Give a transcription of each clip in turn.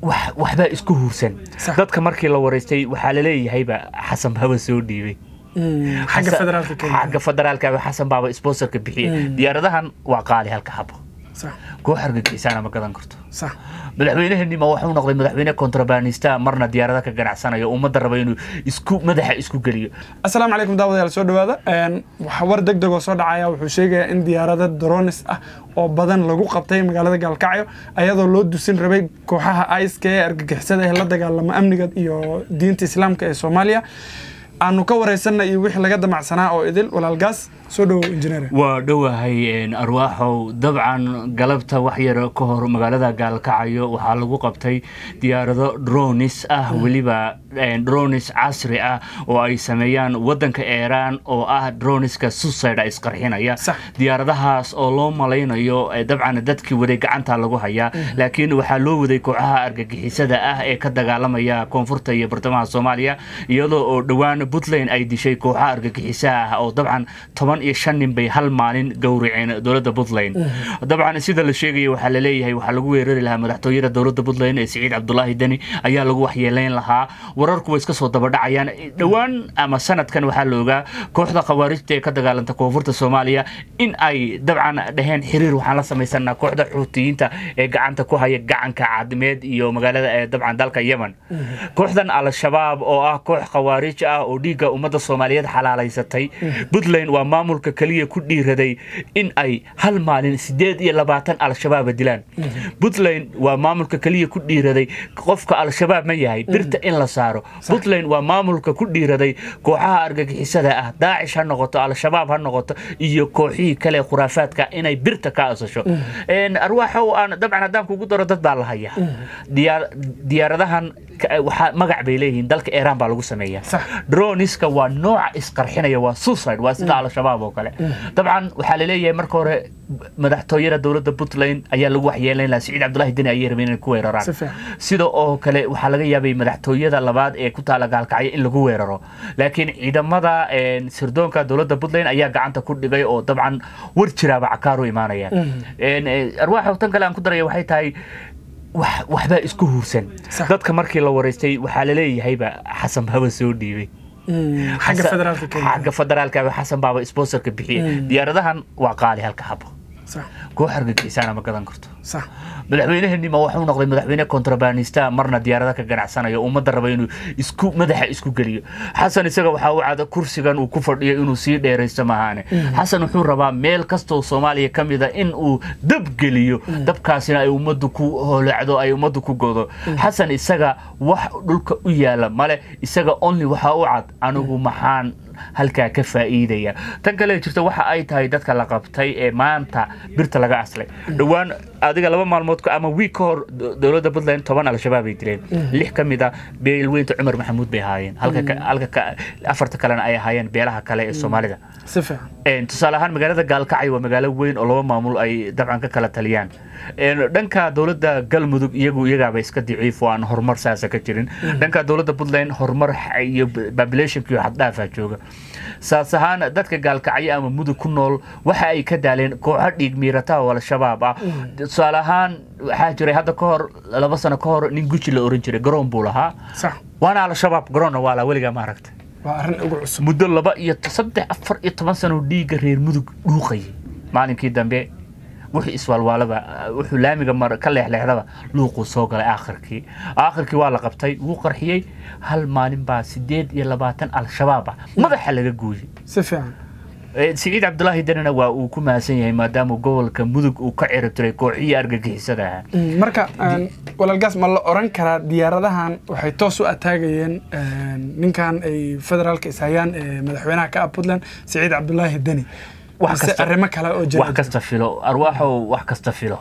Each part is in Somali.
wax- waxbaa isku huursan Sax. dadka markii la waraystay waxaa laleeyahayba xasan haba soo dhiibay Mm, xagga Xasan- federaalka kenya xagga federaalka xasan baaba sponsorka bixiya Mm. diyaaradahan waa qaali halka habo sax koox argagixisaana ma gadan karto sax madaxweyneheenima wuxuu noqday madaxweyne kontrabanista marna diyaarada ka ganacsanayo ummadda raba inuu isku madaxa isku geliyo asalaamu calaykum daawadayaal soo dhawaada Een, waxa war deg deg oo soo dhacaya wuxuu sheegayaa in diyaarado dronis ah oo badan lagu qabtay magaalada gaalkacyo ayadoo loo dusin rabay kooxaha iska ee argagixisada ee la dagaalama amniga iyo diinta islaamka ee soomaaliya aanu ka wareysanna iyo wixii laga damacsanaa oo idil walaalgaas soo dhowow injineer waa dhowahay een, arwaaxow dabcan galabta wax yar ka hor magaalada gaalkacyo waxaa lagu qabtay diyaarado dronis ah weliba een, dronis casri ah oo ay sameeyaan wadanka iiraan oo ah droniska suicide isqarxinaya Sax. diyaaradahaas oo loo malaynayo eh, dabcan dadkii waday gacanta lagu hayaa laakiin waxaa loo waday kooxaha argagixisada ah ee ka dagaalamaya koonfurta iyo bartamaha soomaaliya iyadoo oo dhowaan puntland ay dishay kooxaha argagixisaha ah oo dabcan toban iyo shan nin bay hal maalin gowraceen dowladda puntland dabcan sida la sheegaya waxaa laleeyahay waxaa lagu weerari lahaa madaxtooyada dowladda puntland ee siciid cabdulaahi deni ayaa lagu waxyeeleyn lahaa wararku way iska soo dabadhacayaan dhowaan ama sanadkan waxaa la ogaa kooxda khawaarijta ee ka dagaalanta koonfurta soomaaliya in ay dabcan dhaheen xiriir waxaan la samaysanaa kooxda xuutiyiinta ee gacanta ku haya gacanka caadimeed iyo magaalada ee dabcan dalka yemen kooxdan al-shabaab oo ah koox khawaarij ah oo dhiigga ummadda soomaaliyeed xalaalaysatay puntland waa maamulka keliya ku dhiiraday in ay hal maalin sideed iyo labaatan al-shabaaba dilaan puntland waa maamulka keliya ku dhiiraday qofka al-shabaab ma yahay birta in la saaro puntland waa maamulka ku dhiiraday kooxaha argagixisada ah daacish ha noqoto al-shabaab ha noqoto iyo kooxihii kale khuraafaadka inay birta ka asasho Een, arwaaxow aan dabcan haddaan kugu daro dad baa la hayaa Diyaar- diyaaradahan ka- waxaa magac bay leeyihiin dalka iiraan baa lagu sameeyaa Sax. droniska waa nooca isqarxinaya waa suicide waa sida al-shabaab oo kale dabcan waxaa laleeyahay marka hore madaxtooyada dowladda puntland ayaa lagu waxyeeleyn lahaa siciid cabdulaahi deni ayay rabeen inay ku weeraraan Si fiican. sida oo kale waxaa laga yaabay madaxtooyada labaad ee ku taala gaalkacyo in lagu weeraro laakiin ciidamada een, sirdoonka dowladda puntland ayaa gacanta ku dhigay oo dabcan war jiraaba cakaaru imaanaya Een, eh, arwaaxa tan kale aan ku daraya waxay tahay wax- waxbaa isku huursan Sax. dadka markii la waraystay waxaa laleeyahayba xasan haba soo dhiibay Mm, xagga Xasan- federaalka kenya xagga federaalka xasan baaba sponsorka bixiya diyaaradahan waa qaali halka habo sax koox argagixisaana ma gadan karto sax madaxweyneheenima wuxuu noqday madaxweyne kontrabanista marna diyaarada ka ganacsanayo ummadda raba inuu isku madaxa isku geliyo xasan isaga waxaa u cada kursigan uu ku fadhiyo inuu sii dheeraysto maahaane xasan wuxuu rabaa meel kastoo soomaaliya ka mida in uu dab geliyo dabkaasina ay ummaddu ku holacdo ay ummaddu ku godo xasan isaga wax dhulka u yaala male isaga only waxaa u cad anigu maxaan halkaa ka faa'iidaya tan kale jirta waxa ay tahay dadka la qabtay ee maanta birta laga aslay dhowaan adiga laba maalmood ka- ama wiig ka hor do- dowladda puntland toban al-shabaab ay dileen lix ka mid a beelweynta cumar maxamuud bay ahaayeen halka ka- halka ka- afarta kalena ay ahaayeen beelaha kale ee soomaalida si fiican Een, tusaale ahaan magaalada gaalkacyo waa magaalo weyn oo laba maamul ay dabcan ka kala taliyaan Een, dhanka dowladda galmudug iyagu iyagaaba iska daciif oo aan horumar saasa ka jirin dhanka dowladda puntland horumar xa- iyo populationka iyo xaddhaafa jooga saas ahaan dadka gaalkacyo ama mudug ku nool waxa ay ka daaleen kooxo dhiig miirata oo al-shabaab ah tusaale ahaan waxaa jiray hadda ka hor laba sano ka hor nin guji la oran jiray garoon buu lahaa sax waana al-shabaab garoonna waa la weligaa ma aragtay waa arrin ugu cusub muddo laba iyo t- saddex afar iyo toban sano dhiigga reer mudug dhuuqayay maalinkii dambe wuxuu iswaalwaalaba wuxuu laamiga mar ka leexleexdaba luuquu soo galay aakhirkii aakhirkii waa la qabtay wuu qarxiyey hal maalin baa sideed iyo labaatan al-shabaab ah madaxa laga gooyey si fiican Eh, siciid cabdulaahi denina waa uu ku mahadsan yahay maadaama gobolka mudug uu ka ciribtiray kooxihii argagixisada ahaa Mm, marka een, walaalgaas ma la oran karaa diyaaradahan waxay toos u ataagayeen een, ninkan ay federaalka ishayaan ee madaxweynaha ka ah puntland siciid cabdulaahi deni Wax mise kasta- arrimo kale oo jira wax kasta filo arwaaxow wax kasta filo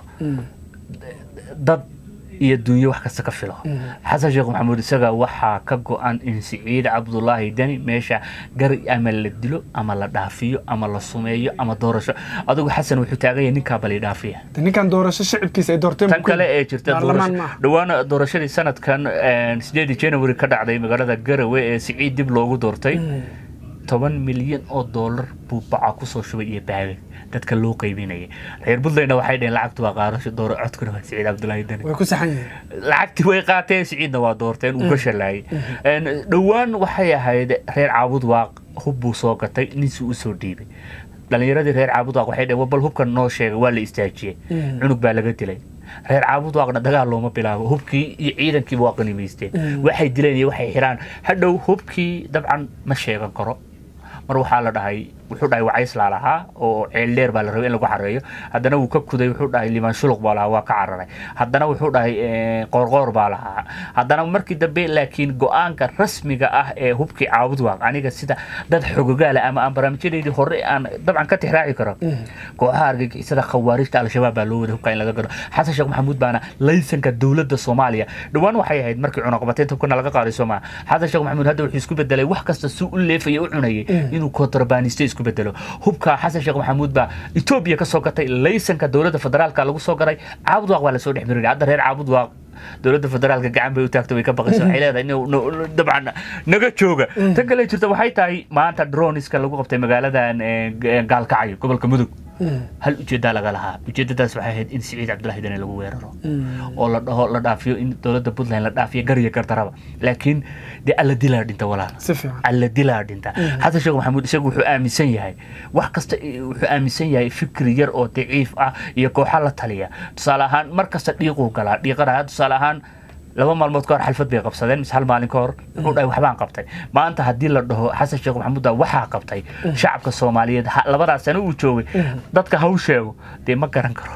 dad iyo dunyo wax kasta ka filo xasan sheekh maxamuud isaga waxaa ka go-an in siciid cabdulaahi deni meesha gar ama la dilo ama la dhaafiyo ama la sumeeyo ama doorasho adigu xasan wuxuu taagan yahay ninkaa bali dhaafiya De ninkan doorasho shicibkiisa ay doorteen tan kale ee jirta baarlamaan doorasho- maaha dhowaan doorashadii sanadkan sideedii january ka dhacday magaalada garawe ee siciid dib loogu doortay toban milyan oo doolar buu baca kusoo shubay iyo baagag dadka loo qaybinayay reer puntlandna waxay dhaheen lacagtu waa qaadasho dooro codkuna waa siciid cabdulaahi dani way ku saxan yihiin lacagtii way qaateen siciidna waa doorteen uu ka shalaayay dhowaan waxay ahayd reer caabud waaq hub buu soo gatay ninsi u soo dhiibay dhalinyaradii reer caabud waaq waxay dhaheen bal hubkan noo sheegay waa la istaajiyey cunug baa laga dilay reer caabud waaqna dagaal looma bilaabo hubkii iyo ciidankiiba waa qanimaysteen waxay dileen iyo waxay xiraan hadhow hubkii dabcan ma sheegan karo mar waxaa la dhahay wuxuu dhahay wacayslaa lahaa oo ceeldheer baa la rabay in lagu xareeyo haddana wuu ka kuday wuxuu dhahay limaan shuluq baa lahaa waa ka cararay haddana wuxuu dhahay qoorqoor baa lahaa haddana markii dambe laakiin go-aanka rasmiga ah ee hubkii caabud waaq aniga sida dad xogogaala ama aan barnaamijyadeydii hore aan dabcan ka tixraaci karo kooxaha argagixisada khawaarijta al-shabaab baa loo waday hubka in laga gado xasan sheekh maxamuud baana laysanka dowladda soomaaliya dhowaan waxay ahayd markii cunaqabateynta hubkana laga qaaday soomaa xasan sheekh maxamuud hadda wuxuu isku bedelay wax kasta si u leefaya u cunayay inuu kontrabaniste isku bedelo hubka xasan sheekh maxamuud baa etoobiya ka soo gatay laysanka dowladda federaalka lagu soo garay caabud waaq baa lasoo dhex marinaya hadda reer caabud waaq dowladda federaalka gacan bay u taagto way ka baqaysa waxay leedahay in dabcan naga jooga tan kale jirta waxay tahay maanta droniska lagu qabtay magaaladan gaalkacyo gobolka mudug hal ujeedaa laga lahaa ujeedadaas waxay ahayd in siciid cabdulahi dane lagu weeraro oo la dhaho la dhaafiyo in dowladda puntland la dhaafiyo gariya gardaraba laakiin dee alla dilaa dhinta walaal si fiican alla dilaa dhinta xasan sheekh maxamuud isagu wuxuu aaminsan yahay wax kasta wuxuu aaminsan yahay fikri yar oo daciif ah iyo kooxa la taliya tusaale ahaan mar kasta dhiiquu galaa dhiiqana tusaale ahaan laba maalmood ka hor xalfad bay qabsadeen mise hal maalin ka hor wuxuu dhahay waxbaan qabtay maanta haddii la dhaho xasan sheekh maxamuud baa waxaa qabtay shacabka soomaaliyeed labadaas sano uu joogay dadka haw sheego dee ma garan karo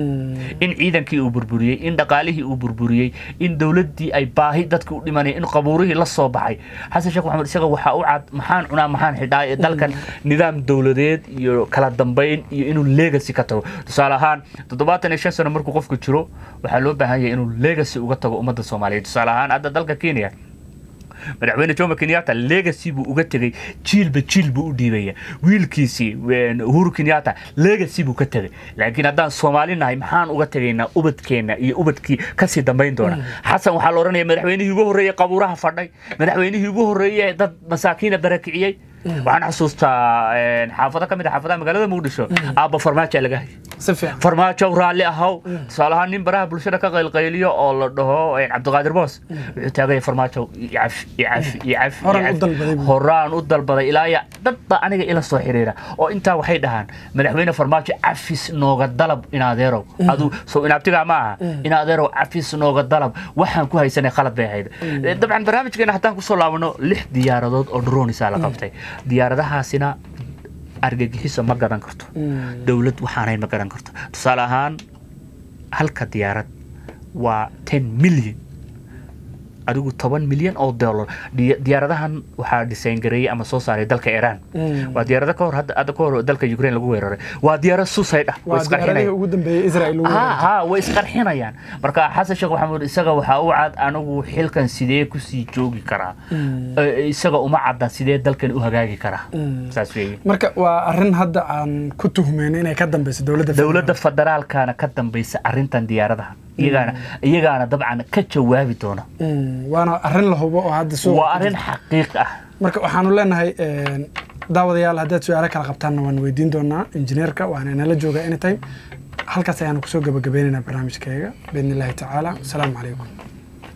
in ciidankii uu burburiyey in dhaqaalihii uu burburiyey in dowladdii ay baahi dadka u dhimanaya in qabuurihii la soo baxay xasan sheekh maxamed isaga waxaa u cad maxaan cunaa maxaan xidhaa ee dalkan nidaam dowladeed iyo kala dambayn iyo inuu legacy ka tago tusaale ahaan toddobaatan iyo shan sano markuu qofku jiro waxaa loo baahan yahay inuu legacy uga tago ummadda soomaaliyeed tusaale ahaan hadda dalka kenya madaxweyne jomo kenyatta legacy buu uga tegey jiilba jiil buu u dhiibaya wiilkiisii uhuru kenyatta legacy buu ka tegey laakiin haddaan soomaali nahay maxaan uga tegaynaa ubadkeenna iyo ubadkii kasii dambayn doona xasan waxaa la odhanaya madaxweynihii ugu horreeyey qabuuraha fadhay madaxweynihii ugu horreeyey dad masaakiina barakiciyey waxaan xasuustaa xaafado ka mid a xaafadaha magaalada muqdisho aabba farmaajo laga hayay si fiican farmaajo raalli ahaw tusaale ahaan nin baraha bulshada ka qaylqayliyo oo la dhaho cabdiqaadir boos wuxuu taagaya farmaajo icafi icafi icafi Horaan u dalbaday buu. horaan u dalbaday ilaa ya dad baa aniga ila soo xiriira oo intaa waxay dhahaan madaxweyne farmaajo cafis nooga dalab inaadeerow adu sow inaabtigaa ma aha inaadeerow cafis nooga dalab waxaan ku haysanay khalad bay ahayd dabcan barnaamijkeena haddaan kusoo laabano lix diyaaradood oo dronisaa la qabtay diyaaradahaasina argagixiso ma garan karto dowlad waxaanayn ma garan karto tusaale ahaan halka diyaarad waa ten milyan adigu toban milyan oo dollar Diya- diyaaradahan waxaa design gareeyey ama soo saaray dalka iran waa diyaarado ka hor hadda hadda ka hor dalka ukraine lagu weeraray waa diyaarad suicide ah way waa isqarxinayaan diyaaradihii ugu dambeeyey israel ugu ha weerartay. ha way isqarxinayaan marka xasan sheekh maxamuud isaga waxaa u cad anigu xilkan sidee kusii joogi karaa Eh, isaga uma cadda sidee dalkan u hagaagi karaa saas weeye marka waa arrin hadda aan ku tuhmeyno inay ka dambeyso dowladda dowladda federaalkana ka dambaysa arrintan diyaaradaha iyagaana iyagaana dabcan ka jawaabi doona Mm, waana arrin la hubo oo hadda suuqa waa ku arrin jirta. xaqiiq ah marka waxaanu leenahay een, daawadayaal haddaad su-aalo kala qabtaanna waan weydiin doonaa injineerka waana inala jooga anytime halkaas ayaanu kusoo gabagabaynaynaa barnaamijkayga biidni illaahi tacaala asalaamu calaykum